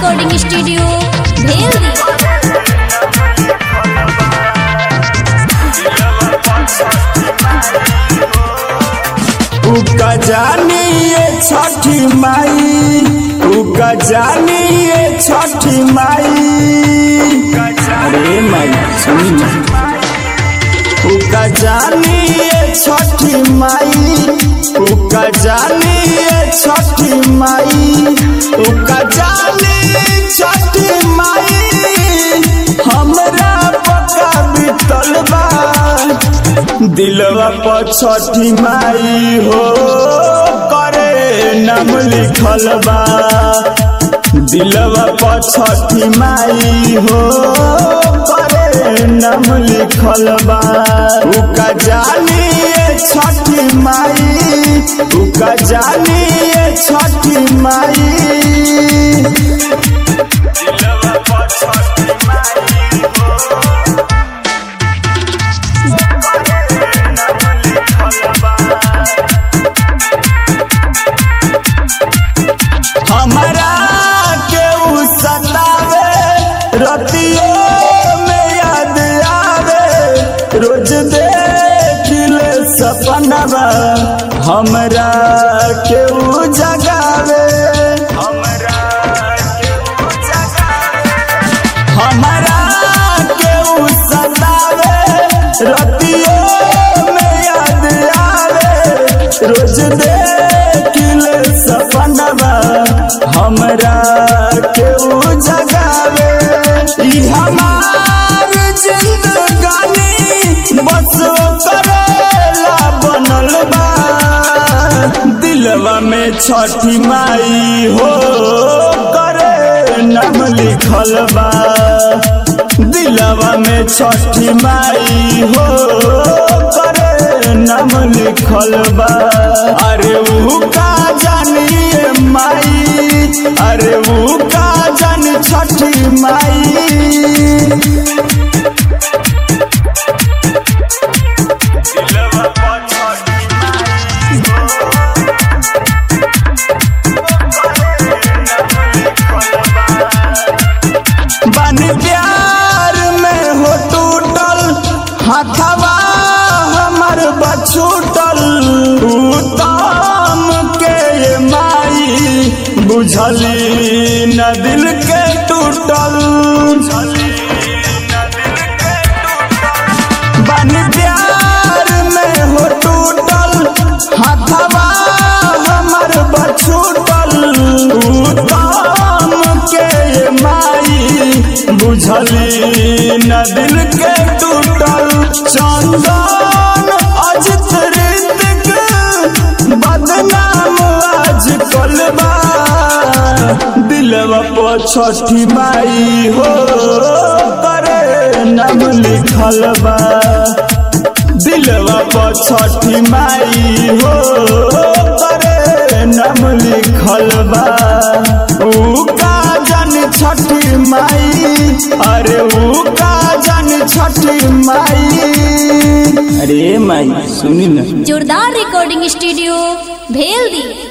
recording studio भेल उका जानी ये छठी माई उका जानी ये छठी माई अरे माई सुनी ना उका जानी ये छठी माई उका जानी ये छठी माई उका जानी छठी माई हमरा पका बितल बा दिलवा पर छठी माई हो करे नाम लिखल बा दिलवा पर छठी माई हो करे नाम लिखल बा उका जानी ये छठी माई उका जानी ये छठी माई दिलवा पर छठी माई हो हमरा के उ सतावे रतियों में याद आवे रोज देखिले सपनवा हमरा के उ जगावे हमरा के उ जगावे हमरा के उ सतावे रतियों में याद आवे रोज देखिले सपनवा हमरा के उ जगावे ई हमार जिंदगानी बस करेला बनल बा दिलवा में छठी माई हो करे नाम लिखल बा दिलवा में छठी माई हो करे नाम लिखल बा अरे ऊ का जानिए माई अरे ऊ का जानी छठी माई दिलवा पर छठी माई हो बन प्यार में हो टूटल हथवा हमर बछूटल उत्तम के ये माई बुझली न दिल के टूटल बन प्यार में हो टूटल हथवा हमर बछूटल उत्तम के ये माई बुझली न दिल के टूटल चंदन अजित ऋतिक बदनाम आज कलबा दिलवा पर छठी माई हो करे नाम लिखल बा दिलवा पर छठी माई हो करे नाम लिखल बा ऊ का जन छठी माई अरे ऊ का जन छठी माई अरे माई सुनी ना जोरदार रिकॉर्डिंग स्टूडियो भेल दी